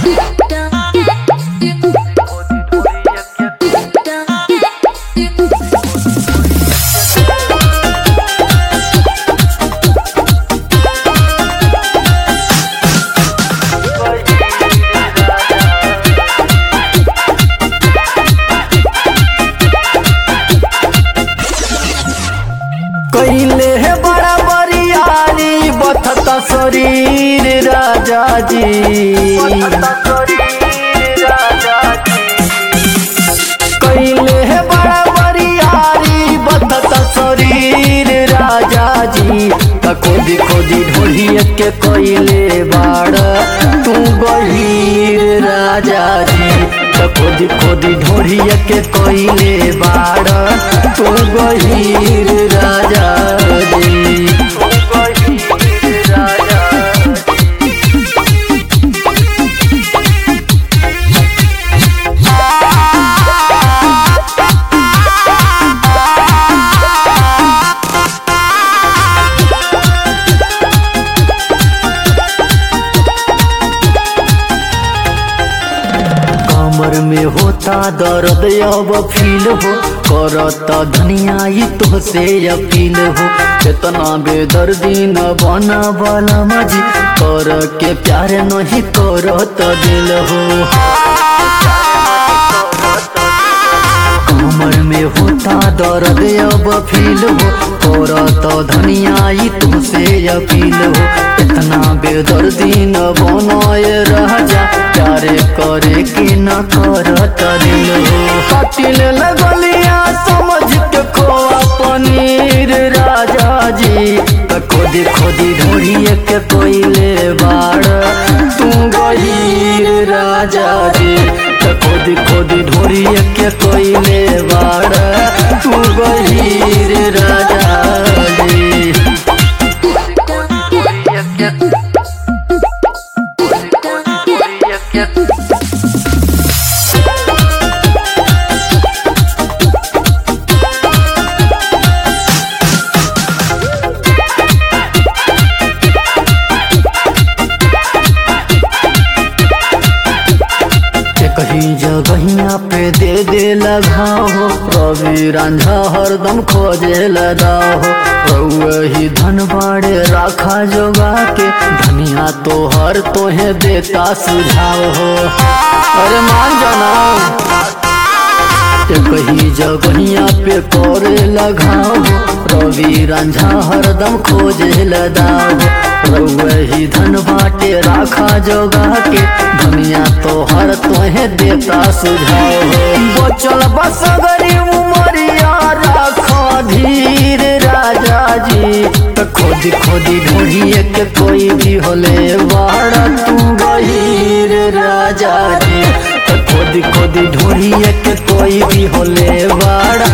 कैले है बड़ा बरियारी बथता शरीर राजा जी कैले है बड़ा बरियारी बथता शरीर राजा जी त खोदी खोदी ढोलिए के कैले बाड़ तू गहीर राजा जी त खोदी खोदी ढोलिए के कैले बाड़ तू गहीर राजा जी तू गहीर राजा कमर में होता दर्द अब फील हो करता धनिया ई तो से अपील हो इतना बेदर्दी न बना वाला मजी कर के प्यार नहीं करत दिल हो कमर में होता दर्द अब फील हो करत धनिया ई तो से अपील हो इतना बेदर्दी न बनाए रह जा प्यारे करे कि न करत दिल हो कटिल लगलिया समझ के खोआ पनीर राजा जी त खोदी खोदी ढोड़िए के कोइले बाड़ तू गहीर राजा जी त खोदी खोदी ढोड़िए के कोइले बाड़ तू गहीर राजा जी कहीं जगहिया पे दे दे लगाओ रवि रांझा हरदम खोजे लगाओ वही धन बाड़े राखा जोगा के धनिया तो हर तोहे देता सुझाव हो अरे मान जाना कहीं जगहिया पे करे लगाओ रवि रांझा हरदम खोजे लगाओ वही धन बाटे राखा जोगा के दुनिया तो हर तोहे देता सुझाव हो बचल बसगरी उमरिया राखा धीर राजा जी त खोदी खोदी ढूंढिए के कोई भी होले बाड़ा तू गहीर राजा जी त खोदी खोदी ढूंढिए के कोई भी होले बाड़ा